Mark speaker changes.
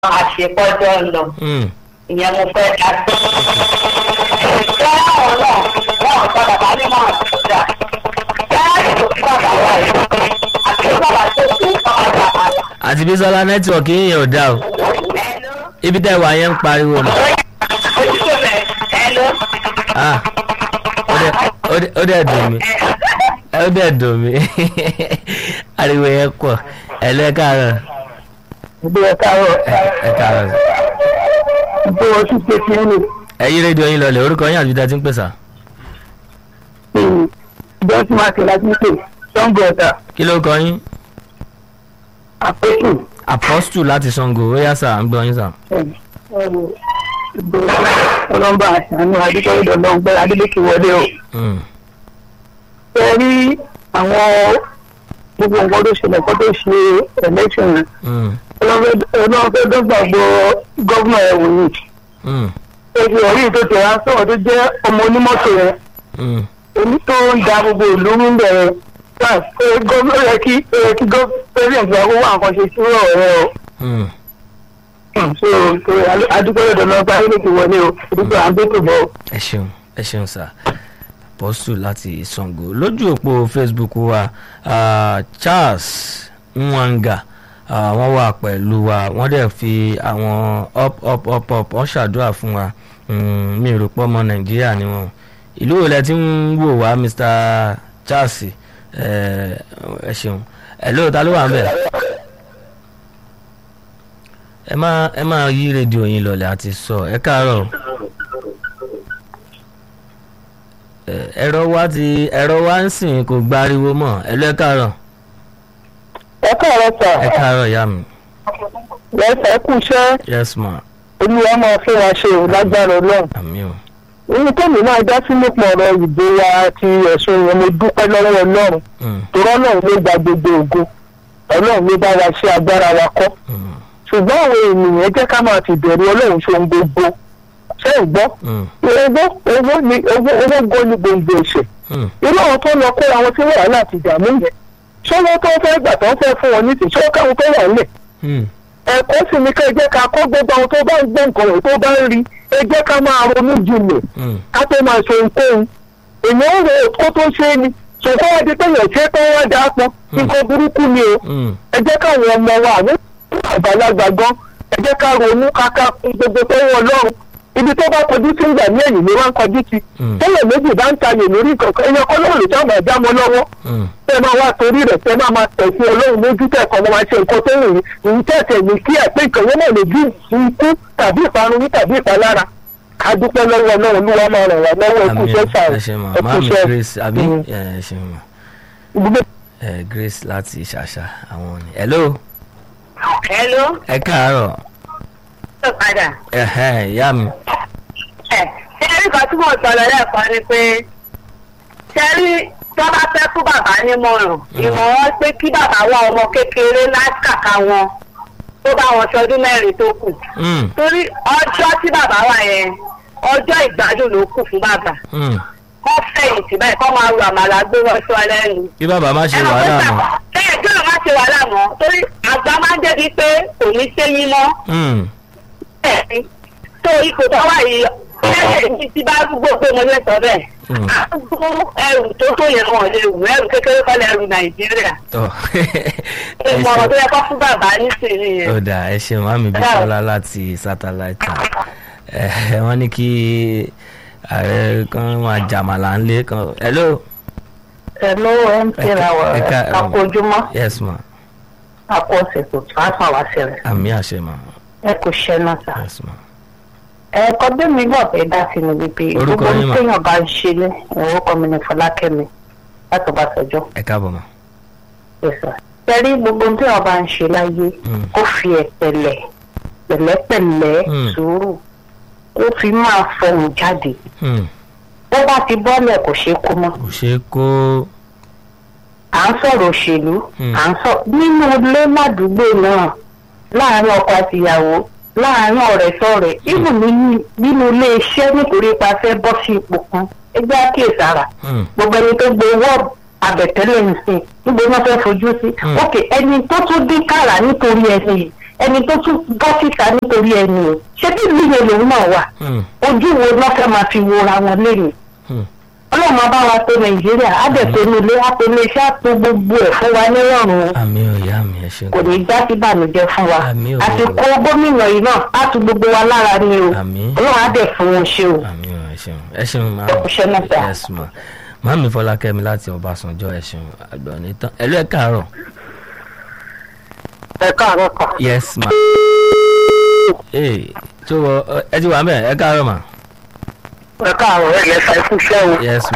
Speaker 1: àṣepọ́jọ́ lọ
Speaker 2: Mm.
Speaker 1: ìyẹn mo fẹ́ dá sí. ìṣẹ́ àwọn náà wọ́n ò sọ bàbá ní wọn àtúntà bẹ́ẹ̀ tó fi bàbá wà yìí àti bàbá tó kú ọ̀dà àdà.
Speaker 2: àti bísọ́lá nẹ́tíwọ̀kì yìnyín ò dá o
Speaker 1: Hello?
Speaker 2: ibi tẹ́ wà yẹn ń pariwo ni
Speaker 1: ojúkò rẹ̀ hello?
Speaker 2: Ah, ó dẹ̀- ó dẹ̀- ó dẹ̀ dùn mí ó dẹ̀ dùn mí ariwo yẹn pọ̀ ẹ̀lẹ́ káàárọ̀
Speaker 3: ìgbé ẹ káàárọ̀
Speaker 2: ẹ káàárọ̀
Speaker 3: ìgbé wọn tún ṣe kí ní
Speaker 2: ẹ yí rédíò yín lọlẹ̀ orúkọ yín àti bí ti ń pèsè
Speaker 3: ìjọsìn máàkì láti pè sango ọ̀tà
Speaker 2: kí ló kọ yín
Speaker 3: àpéjù
Speaker 2: apostle láti sango ó yá sà ń gbọ́ yín sà.
Speaker 3: ìgbé ọlọ́mbà àṣàánú adékọ́lẹ́dọ̀ lọ́ngbẹ́ adélékè wọlé o
Speaker 2: Mm,
Speaker 3: ṣe rí àwọn gbogbo nǹkan tó ṣẹlẹ̀ kó tó ṣe election yẹn
Speaker 2: mm,
Speaker 3: ọlọ́run fẹ́ dọ́gba gbọ́ gọ́vnà ẹ̀wọ̀n yìí
Speaker 2: mm,
Speaker 3: èsì ọ̀rí tó tẹ̀ wá sọ̀rọ̀ tó jẹ́ ọmọ onímọ́tò yẹn
Speaker 2: mm.
Speaker 3: èmi tó ń da gbogbo ìlú ń bẹ̀rẹ̀ náà pé gómìnà yẹ kí yẹ kí pẹ́sidẹ̀ntì wa kó wá nǹkan ṣe sí ọ̀rọ̀ rẹ o
Speaker 2: Mm.
Speaker 3: so so adúgbò lọ́dọ̀ náà bá ilé ti wọlé o adúgbò à ń bẹ́tò bọ̀ o.
Speaker 2: ẹ ṣeun ẹ ṣeun sà apostle láti sango lójú òpó facebook wa ah, charles nwanga ah, wọ́n wà pẹ̀lú wa wọ́n dẹ̀ fi àwọn up up up up wọ́n ṣàdúrà fún wa Mm, mi rò pọ́ ọmọ nàìjíríà ni wọ́n ìlú wo lẹ ti ń wò wá mr charles ẹ ẹ ṣeun ẹ lóòótọ́ ló wà ń bẹ̀ ẹ máa ẹ máa yí rédíò yín lọlẹ̀ àti sọ ẹ káàárọ̀ ẹ, ẹ̀rọ wa ti ẹ̀rọ wa ń sìn kò gbariwo mọ́ ẹ lọ ẹ káàárọ̀
Speaker 3: ẹ káàárọ̀ sà
Speaker 2: ẹ káàárọ̀ ìyá mi
Speaker 3: lẹ́sẹ̀ kú iṣẹ́
Speaker 2: yes ma
Speaker 3: olúwa máa fẹ́ wa ṣe ò lágbára ọlọ́run.
Speaker 2: àmì o
Speaker 3: ohun tó mi náà dá sí nípa ọ̀rọ̀ ìbò wa àti ẹ̀sùn yẹn mo dúpẹ́ lọ́wọ́ ọlọ́run
Speaker 2: Mm,
Speaker 3: torọ́ náà ló gba gbogbo ògo ọlọ́run ló bá wa ṣe agbára wa kọ́
Speaker 2: mm,
Speaker 3: ṣùgbọ́n àwọn ènìyàn jẹ́ ká máa ti bẹ̀rù ọlọ́run ṣe ohun gbogbo ṣé ìgbọ́
Speaker 2: mm,
Speaker 3: owó owó ni owó owó gan ni gbòǹgbò ẹ̀ṣẹ̀
Speaker 2: mm,
Speaker 3: irú àwọn tó lọ kó àwọn tí wàhálà àti ìdààmú yẹn ṣọwọ́ tó fẹ́ gbà tó fẹ́ fún wọn nísìnyí ṣọwọ́ káwọn tó wà nílẹ̀
Speaker 2: mm,
Speaker 3: ẹ̀kọ́ sì ni ká ẹ jẹ́ ká kó gbogbo àwọn tó bá ń gbọ́ nǹkan rẹ̀ tó bá ń rí ẹ jẹ́ ká máa ronú jinlẹ̀
Speaker 2: mm,
Speaker 3: ká tó máa ṣe ohunkóhun èèyàn ń ro kó tó ṣe é ni ṣùgbọ́n wá di pé èèyàn ṣe é pé wọ́n dáa pọ̀ nǹkan burúkú ni o
Speaker 2: mm,
Speaker 3: ẹ jẹ́ káwọn ọmọ wa àwọn àgbàlagbà gan ẹ jẹ́ ká ronú káká fún gbogbo tó wọ́n lọ́rùn ibi tó bá kọjú sí ìgbà ní ẹ̀yìn ló máa ń kọjú sí
Speaker 2: Mm.
Speaker 3: tẹ́lẹ̀ méjì bá ń tayè lórí kankan ẹ̀yàn kan lóòrùn tí àwọn ẹ̀dá mọ́ lọ́wọ́
Speaker 2: mm,
Speaker 3: tẹ́ máa wá torí rẹ̀ tẹ́ máa máa tẹ̀sí ọlọ́run lójú tẹ̀kọ́ máa máa ṣe nǹkan tó wù yín ìyí tẹ̀sẹ̀ ní kí ẹ̀ pé ìkànnì náà lè bí ikú tàbí ìparun tàbí ìpalára ká dúpẹ́ lọ́wọ́ ọlọ́run olúwa máa ràn wá lọ́wọ́ ẹkú
Speaker 2: àmì
Speaker 3: iṣẹ́
Speaker 2: o
Speaker 3: sàrò
Speaker 2: ẹ ṣe ma
Speaker 3: ẹkú
Speaker 2: máàmì
Speaker 3: iṣẹ́
Speaker 2: grace àbí
Speaker 3: Mm.
Speaker 2: ẹ ẹ ṣe ma
Speaker 3: ibùdó
Speaker 2: ẹ grace láti ṣàṣà àwọn ni hello
Speaker 1: hello?
Speaker 2: ẹ káàárọ̀
Speaker 1: ṣé padà?
Speaker 2: ẹ̀hẹ́ ìyá mi
Speaker 1: ẹ ṣé rí kan tí mo sọ lọ lẹ́ẹ̀kan ni pé ṣé rí tó bá fẹ́ fún bàbá nímọ̀ràn ìmọ̀ràn pé kí bàbá wá ọmọ kékeré láti kàkà wọn tó bá wọn ṣọdún mẹ́rin tó kù
Speaker 2: Mm,
Speaker 1: torí ọjọ́ tí bàbá wà yẹn ọjọ́ ìgbádùn ló kù fún bàbá
Speaker 2: mm.
Speaker 1: kọ́ fẹ̀yìntì báyìí kọ́ máa ru àmàlà gbé wọn sọ lẹ́nu.
Speaker 2: kí bàbá má ṣe wàhálà mọ́
Speaker 1: bẹ́ẹ̀ kí ló má ṣe wàhálà mọ́ torí àgbà máa ń débi pé kò ní séyín mọ́
Speaker 2: Mm,
Speaker 1: bẹ́ẹ̀ ni tó ipò tó wà yìí ẹ̀ẹ́dẹ̀ ní ti bá gbogbo pé mo lè sọ bẹ́ẹ̀.
Speaker 2: Mm.
Speaker 1: àgbo ẹrù tó tó yẹn wọn lè wù ẹrù kékeré kọ́ lẹ́rù nàìjíríà.
Speaker 2: tọ́ ẹ
Speaker 1: ìmọ̀ràn tó
Speaker 2: ṣe
Speaker 1: yẹ kọ́ fún bàbá nísìnyí yẹn.
Speaker 2: ó dà ẹ ṣeun àmì bísọ́lá láti satellite ẹ wọ́n ní kí ààrẹ kan máa jàmàlà ńlẹ̀ kan hello
Speaker 3: ẹ lọ́wọ́ ẹ̀ ń tẹ̀ra wọ̀
Speaker 2: ẹ ká-
Speaker 3: àkójúmọ́
Speaker 2: yes ma
Speaker 3: àpò ọ̀sẹ̀ tó tún á fà wá sílẹ̀
Speaker 2: àmì àṣẹ ma
Speaker 3: ẹ kò ṣẹ́ náà sá.
Speaker 2: yes ma
Speaker 3: ẹ̀kọ́ bí mi gbọ́ pé dá sí ni wípé
Speaker 2: Orúkọ
Speaker 3: gbogbo
Speaker 2: yín mà?
Speaker 3: téèyàn bá ń ṣe ní orúkọ mi ní fọlákẹ́mi láti bá sọjọ́
Speaker 2: ẹ káàbọ̀ ma
Speaker 3: tẹ́rí gbogbo téèyàn bá ń ṣe láyé
Speaker 2: Mm.
Speaker 3: kó fi ẹ̀pẹ̀lẹ̀ pẹ̀lẹ́pẹ̀lẹ́
Speaker 2: Mm.
Speaker 3: sùúrù kó fi máa fọhùn jáde
Speaker 2: Hmm,
Speaker 3: bó bá ti bọ́lẹ̀ kò ṣeé kó mọ́
Speaker 2: kò ṣeé kó
Speaker 3: à ń sọ̀rọ̀ òṣèlú
Speaker 2: Mm.
Speaker 3: à ń sọ nínú ilé ládùúgbò náà láàárín ọkọ àti ìyàwó láàárín ọ̀rẹ́ sọ̀rẹ́ ibùn nínú ilé iṣẹ́ nítorí ipa fẹ́ bọ́ sí ipò kan ẹgbẹ́ àkíyèsára
Speaker 2: Hmm,
Speaker 3: gbogbo ẹni tó gbé wọ́ọ̀bù àbẹ̀tẹ́lẹ̀ ń sìn níbo ni wọ́n fẹ́ fojú sí.
Speaker 2: Mm.
Speaker 3: ok ẹni tó tún dín kàrà nítorí ẹni yìí
Speaker 1: ẹni tó tún bọ́ síta nítorí ẹni o ṣé bí ìlú yẹn lòun náà wà
Speaker 2: Hmm,
Speaker 1: ojú wo lọ́ fẹ́ máa fi wora wọn lẹ́yìn
Speaker 2: hmm.
Speaker 1: ọlọ́run máa bá wa tó nàìjíríà á dẹ̀ tó nílé á tó ilé iṣẹ́ á tó gbogbo ẹ̀ fún wa nírọ̀rùn
Speaker 2: àmì ò ìyá mi ẹ ṣeun
Speaker 1: kò ní já sí ìbànújẹ́ fún wa
Speaker 2: Àmín o.
Speaker 1: àsìkò gómìnà yìí náà á tu gbogbo wa lára ni o
Speaker 2: Àmín.
Speaker 1: ọlọ́run á dẹ̀ fún wọn ṣe o
Speaker 2: àmì ò ẹ ṣeun ẹ ṣeun máa
Speaker 1: Ọ̀ṣẹ́ náà sà.
Speaker 2: yes ma màámi fọlákẹ́mi láti ọbásanjọ́ ẹ ṣeun àgbọ̀n nítàn ẹ̀lú ẹ̀ káàárọ̀
Speaker 3: ẹ káàárọ̀ kà.
Speaker 2: yes ma ee tó wọ ẹ ti wà mẹ́ ẹ káàárọ̀ ma
Speaker 3: ẹ káàárọ̀ ẹ lẹ́sà ikú iṣẹ́ o.
Speaker 2: yes